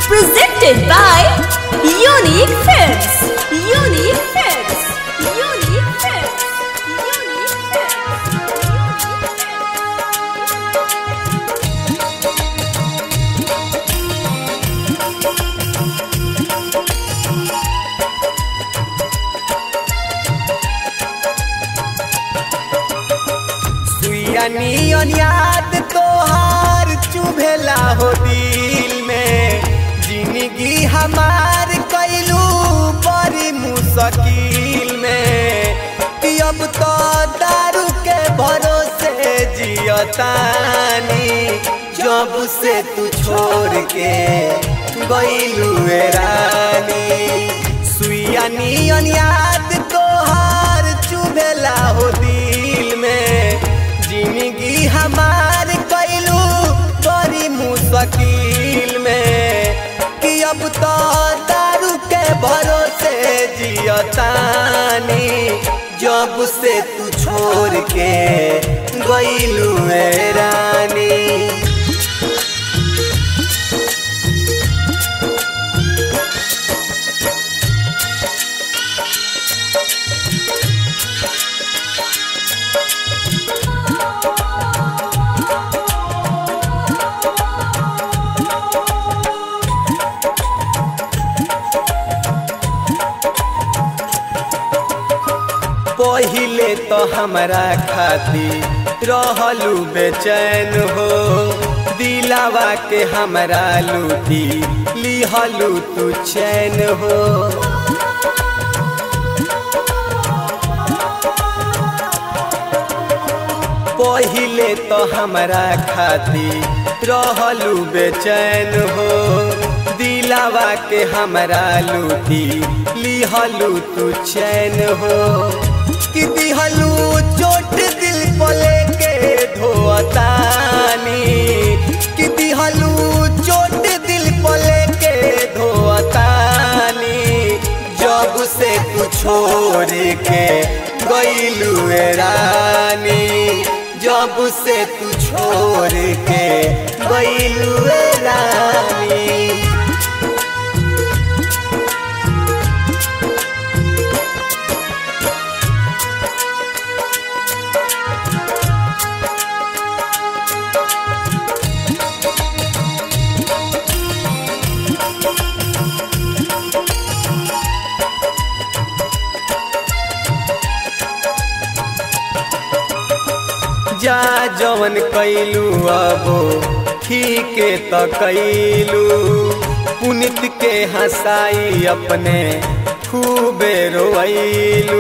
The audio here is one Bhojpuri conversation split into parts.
Presented by Unique Films. Unique Films. Unique Films. Unique सुइया नियन याद तोहार चुभेला हो दिल में जिंदगी हमार कैलू बड़ी मुश्किल में कि अब तो दारू के भरोसे जियतानी जब से तू छोड़ के गईलू रानी सुइया नियन याद तोहार चुभेला हो दिल में जिंदगी हमार कैलू बड़ी मुश्किल में कि अब तो दारू के भरोसे जियतानी जब से तू छोड़ के गईलू रानी पहिले तो हमरा खातिर रहलू बेचैन हो दिलावा के हमरा लूटी लिहलू तू चैन हो पहिले तो हमरा खातिर रहलू बेचैन हो दिलावा के हमरा लूटी लिहलू तू चैन हो कि दिहलू चोट दिल पले के धोतानी कि दिहलू चोट दिल पले के धोतानी जब से तू छोड़ के गईलू रानी जब से तू छोड़ के गईलू रानी जा जवन कैलू अबो ठीक त कैलू पुनित के हंसाई अपने खूबे रोइलू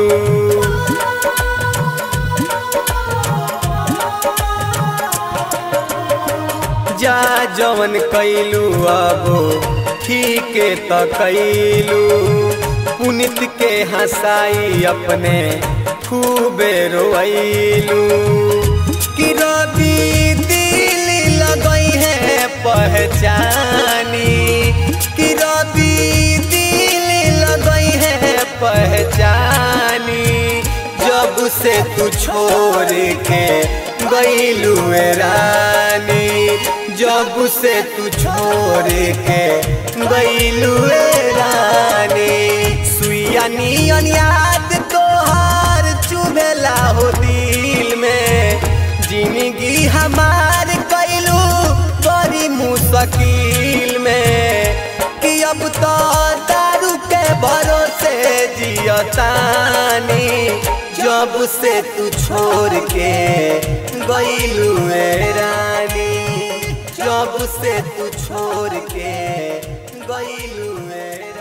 जा जवन कैलू अबो ठीक त कैलू पुनित के हंसाई अपने खूबे रोइलू कि रवि दिल लगई है पहचानी कि रवि दिल लगई है पहचानी जब से तू छोड़ के गईलू रानी जब से तू छोड़ के गईलू रानी सुइया नियन याद तोहार चुभेला हो दिल में जिंदगी हमार कैलू बड़ी मुश्किल में कि अब तो दारू के भरोसे जियतानी जब से तू छोड़ के गईलू रानी जब से तू छोड़ के गईलू